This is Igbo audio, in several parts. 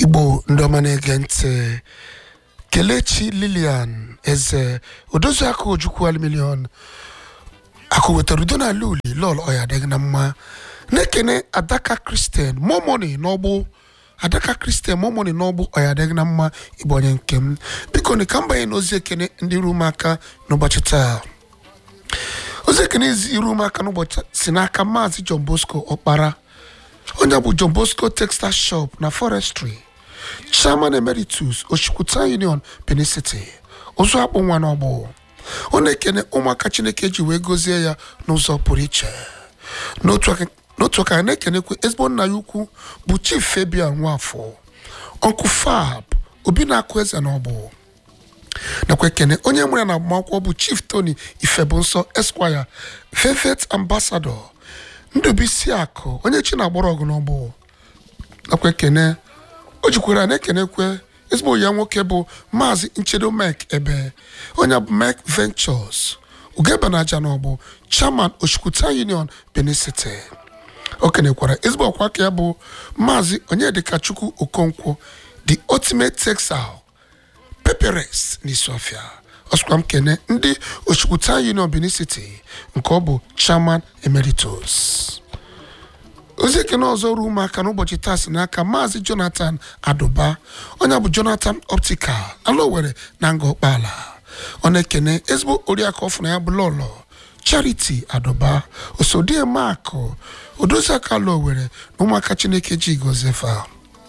igbo ndị ọma na-ege ntị kelechi lilian eze odoziaka ojukwu alimilion akụ wetara udo n'ala uli lọl ọya adịghị na mma na-ekene adaka kristian momoni n'ọgbụ adaka kristian momoni n'ọgbụ ọya adịghị na mma ịbụ onye nke m biko ni ka m banye n'ozi ekene ndị ru m aka n'ụbọchị taa ozi ekene iru m aka n'ụbọchị si n'aka maazị john bosco ọkpara onye bụ john bosco textile shop na forestry chairman emeritus oshikwuta union benin city ụzọ akpụ nwa n'ọgbụ ọ na-ekene ụmụaka chineke ji wee gozie ya n'ụzọ pụrụ iche n'otu aka a na-ekenekwe ezigbo nna ya ukwu bụ chief fabian nwafọ ọnkụ fab obi na-akụ eze n'ọgbụ nakwa ekene onye nwere na agbamakwụkwọ bụ chief tony ifebunsọ esquire velvet ambassador ndụbisi akụ onye chi na-agbara ọgụ n'ọgbụ nakwa ekene o jikwara na-ekenekwe ezigbo ya nwoke bụ maazị nchedo mek ebe onye bụ mek ventures ugebanaja n'ọgbụ chairman oshikwuta union benin city o kenekwara ezigbo ọkwa aka ya bụ maazị onyedikachukwu okonkwo the ultimate textile peperes n'isuofia ọsụkwa m kene ndị oshikwuta union benin city nke ọ bụ chairman emeritus ozi ekene ọzọ ruo ụmụaka n'ụbọchị taa si n'aka maazị jonathan adụba onye bụ jonathan optical ala owere na nga ọkpala ọ na-ekene ezigbo oriakụ ọfụna ya bụ lọlọ charity adụba osodie makụ odoziaka ala owere na ụmụaka chineke ji gozefa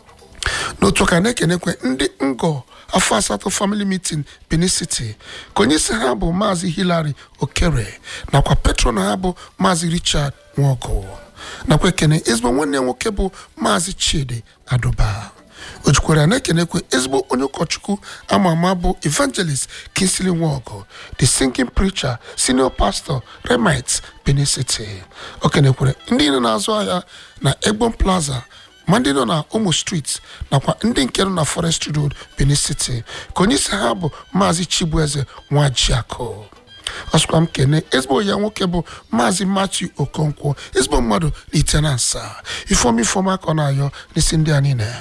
n'otu ka na-ekenekwe ndị ngọ afọ asatọ family meeting benin city ka onye isi ha bụ maazị hilary okere nakwa patron ha bụ maazị richard nwọgụ nakwa ekene ezigbo nwanne ya nwoke bụ maazị chidi adụba o jikwara na-ekenekwe ezigbo onye ụkọchukwu ama ama bụ evangelist kinsley nwọgụ the singing preacher senior pastor remit benin city o kenekwere ndị nọ na-azụ ahịa na egbon plaza ma ndị nọ na Omo street nakwa ndị nke nọ na forest road benin city ka onye isi ha bụ maazị chibueze nwajiakụ ọsụkwa m kene ezigbo ya nwoke bụ maazị matthew okonkwo ezigbo mmadụ litenansa ifeoma ifeoma aka ọ na-ayọ n'isi ndị a niile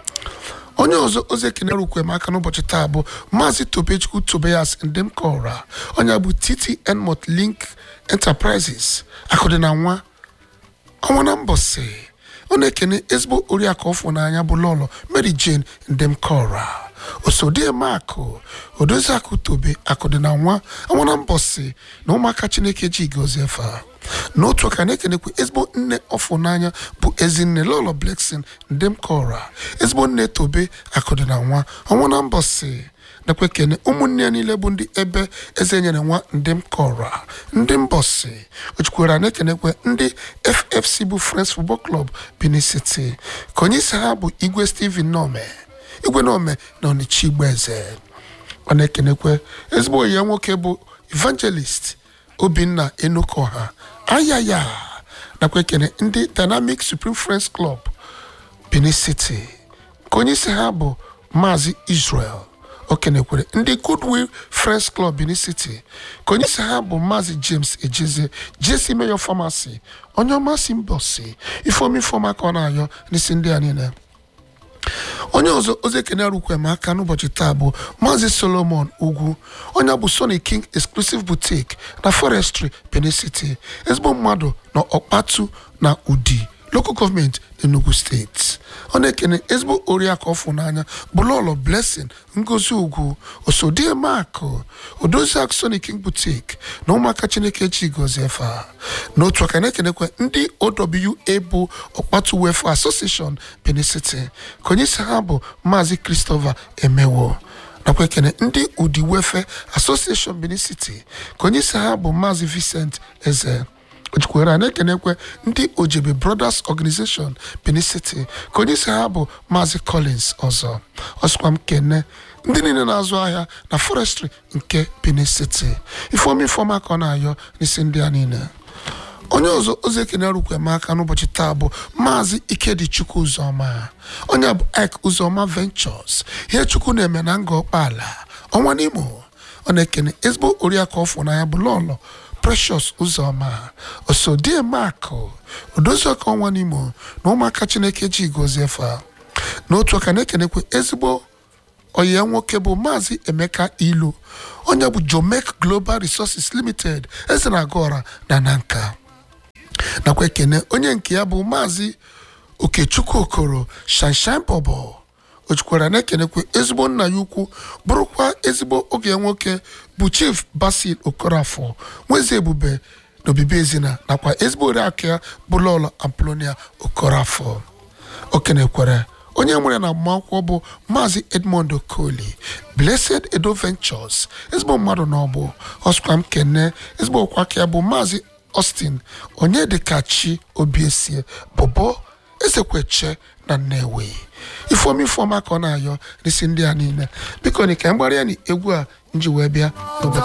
onye ọzọ ozi ekene rukwe m aka n'ụbọchị taa bụ maazị tobechukwu tobias ndemkora onye bụ ttn motlink enterprises akụdị na nwa ọnwa na mbọsị ọ na-ekene ezigbo oriakụ ọfụ n'anya bụ lọlọ mary jane ndemkora osodiemakụ odoziakụ tobe akụdị na nwa ọnwa na mbọsị na ụmụaka chineke ji gozie fa n'otu aka na-ekenekwa ezigbo nne ọfụ n'anya bụ ezinne lọlọ bleksin ndemkora ezigbo nne tobe akụdị na nwa ọnwa na mbọsị nakwa ekene ụmụnne ya niile bụ ndị ebe eze nyere nwa ndị m kọrọ ndị mbọsị ojukwara na-ekenekwe ndị ffc bụ friends football club benin city ka onye isi ha bụ igwe steven nome igwe nome na onichi igboeze ọ na-ekenekwe ezigbo ya nwoke bụ evangelist obinna enukoha ayaya nakwa ekene ndị dynamic supreme friends club benin city ka onye isi ha bụ maazị israel o kenekwere ndị goodwill friends club benin city ka onye isi ha bụ maazị james ejeze jesi mayor pharmacy onye ọmasị mbọsi ifeomi ifeoma ka ọ na-ayọ n'isi ndị a niile onye ọzọ ozi ekene rukwe m aka n'ụbọchị taa bụ maazị solomon ugwu onye bụ sony king exclusive boutique na forestry benin city ezigbo mmadụ na ọkpatu na udi local gọọmenti n'enugu steeti ọ na-ekene ezigbo oriakụ ọfụ n'anya bụlọlọ blessing ngozi ugwu osodie makụ odoziakụ sony king boutique na ụmụaka chineke ji gozie fa n'otu aka na-ekenekwe ndị owa bụ ọkpatu welfare association benin city ka onye isi ha bụ maazị christopher emewo nakwa ekene ndị udi welfare association benin city ka onye isi ha bụ maazị vincent eze ojikwara na-ekenekwe ndị ojebe brothers organization benin city ka onye isi ha bụ maazị collins ọzọ ọsịkwa m kene ndị niile na-azụ ahịa na forestry nke benin city ifeoma ifeoma ka ọ na-ayọ n'isi ndị a niile onye ọzọ ozi ekene rukwe m aka n'ụbọchị taa bụ maazị ikedichukwu ụzọma onye bụ ik ụzọma ventures ihe chukwu na-eme na nga ọkpala ọnwa n'imo ọ na-ekene ezigbo oriakụ ọfụ na ya bụ lọlọ precious ụzọma osodie makụ odoziọka ọnwa n'imo na ụmụaka chineke ji gozie fa n'otu aka na-ekenekwe ezigbo onye nwoke bụ maazị emeka ilu onye bụ jomek global resources limited eze na-aga ọra na nanka nakwa ekene onye nke ya bụ maazị okechukwu okoro shanshan bobo o jikwara na-ekenekwe ezigbo nna ya ukwu bụrụkwa ezigbo oge nwoke bụ chief basil okorafọ nweze ebube na obibi ezina nakwa ezigbo oriakụ ya bụ lọlọ amplonia okorafọ okenekwere onye nwere na agbamakwụkwọ bụ maazị edmond okoli blessed edo ventures ezigbo mmadụ na ọbụ ọsụkwa m kene ezigbo ọkwaka ya bụ maazị austin onye dịkachi obiesie bụbọ ezekweche na nnewi ifeoma ifeoma ka ọ na-ayọ n'isi ndị a niile biko ni ka m gbara ya na egwu a nji wee bịa n'obodo